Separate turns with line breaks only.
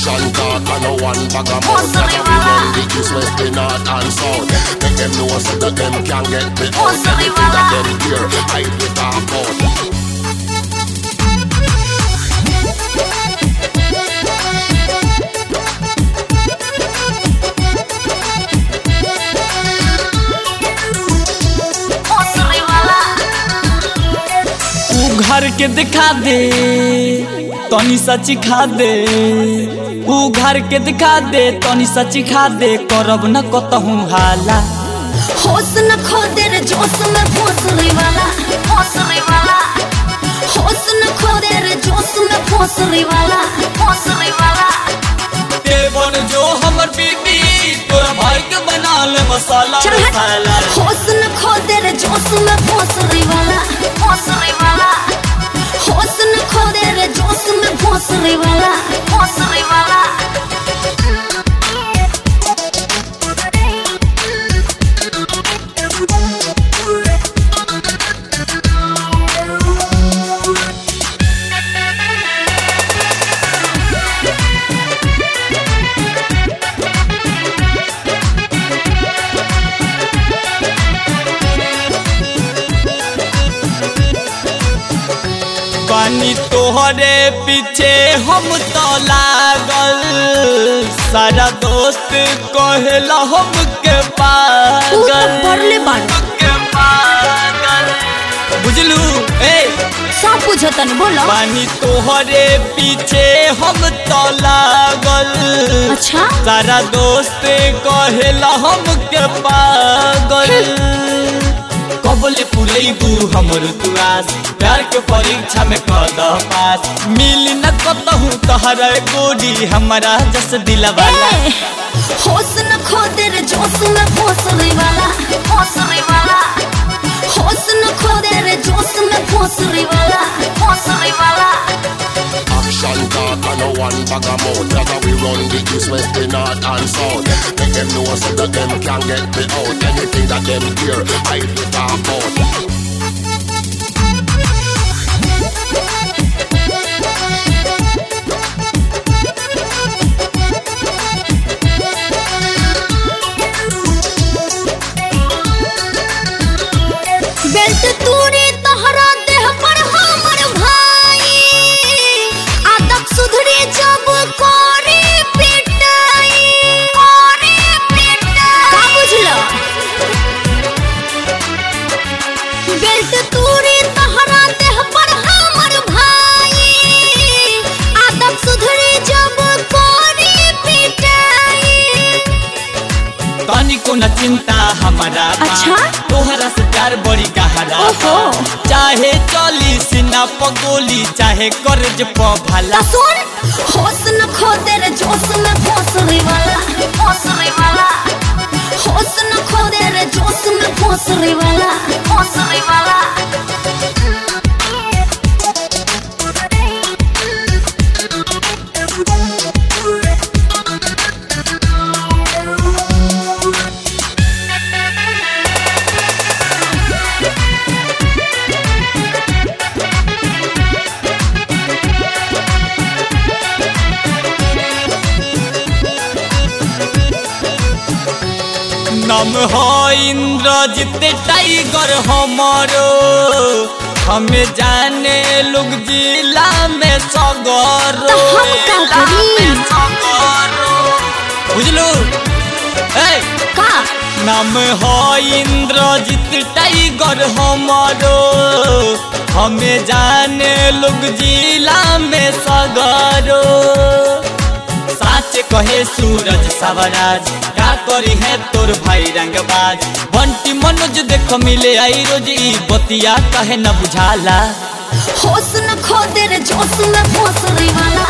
Action talk and no one bag of mouth That we run the east, west, the north and south Make them know so that them can get me out Anything that them hear, I be talk out
ऊ घर के दिखा दे तनी सची खा दे ऊ घर के दिखा दे तनी सची खा दे करब न कतहूँ हाला
होश न खो दे रे जोश में भोसले वाला भोसले वाला होश न खो दे रे जोश में भोसले वाला भोसले वाला
देवन जो हमर बीबी तोरा भाई के बना ले मसाला
चल
मसाला
हट होश न खो दे रे जोश में भोसले वाला भोसले वाला होश न खो दे रे जोश में भोसले वाला भोसले वाला
पानी तोहरे पीछे हम तो लागल सारा दोस्त कहेला हम के
ऊ तो
पागल
पढ़ले बाड़ा
के पागल बुझलू ए
सब बुझतन बोलो
पानी तोहरे पीछे हम तो लागल
अच्छा
सारा दोस्त कहेला हम के पागल कबले पुरैबू हमर तुआस प्यार के परीक्षा में कद पास मिली न कतहु तहरा गोरी हमारा जस दिलवाला
ए, होश न खो दे रे जोश में भोसले वाला भोसले वाला होश न खो दे रे जोश में भोसले वाला भोसले वाला
Action talk and no one bag of mouth That we run the east, west, the north and south Make them know so that them can get me out Anything that them hear, I be talk out
belt तूरी तहरा देह पर हमर भाई आदत सुधरी जब कोरी पिटाई कोरी पिटाई का बुझलो बेल्ट तूरी तहरा देह पर हमर भाई आदत सुधरी जब कोरी पिटाई
तनी को न चिंता हमारा बा।
अच्छा?
तोहरा से प्यार बड़ी गहरा बा।
ओहो।
चाहे चली सीना पगोली चाहे कर्ज प भला
ता सुन होश न खो दे रे जोश में भोसले वाला भोसले वाला होश न खो दे रे जोश में भोसले वाला भोसले वाला
नाम हो इंद्रजीत टाइगर हमारो हमें जाने लोग जिला में सगरो
तो हम का करी?
बुझलू ए
का
नाम हो इंद्रजीत टाइगर हमारो हमें जाने लोग जिला में सगरो साच कहे सूरज सवराज का करी है तोर भाई रंगबाज बंटी मनोज देख मिले आई रोज ई बतिया कहे न बुझाला
होश न खो दे रे जोश में भोसले वाला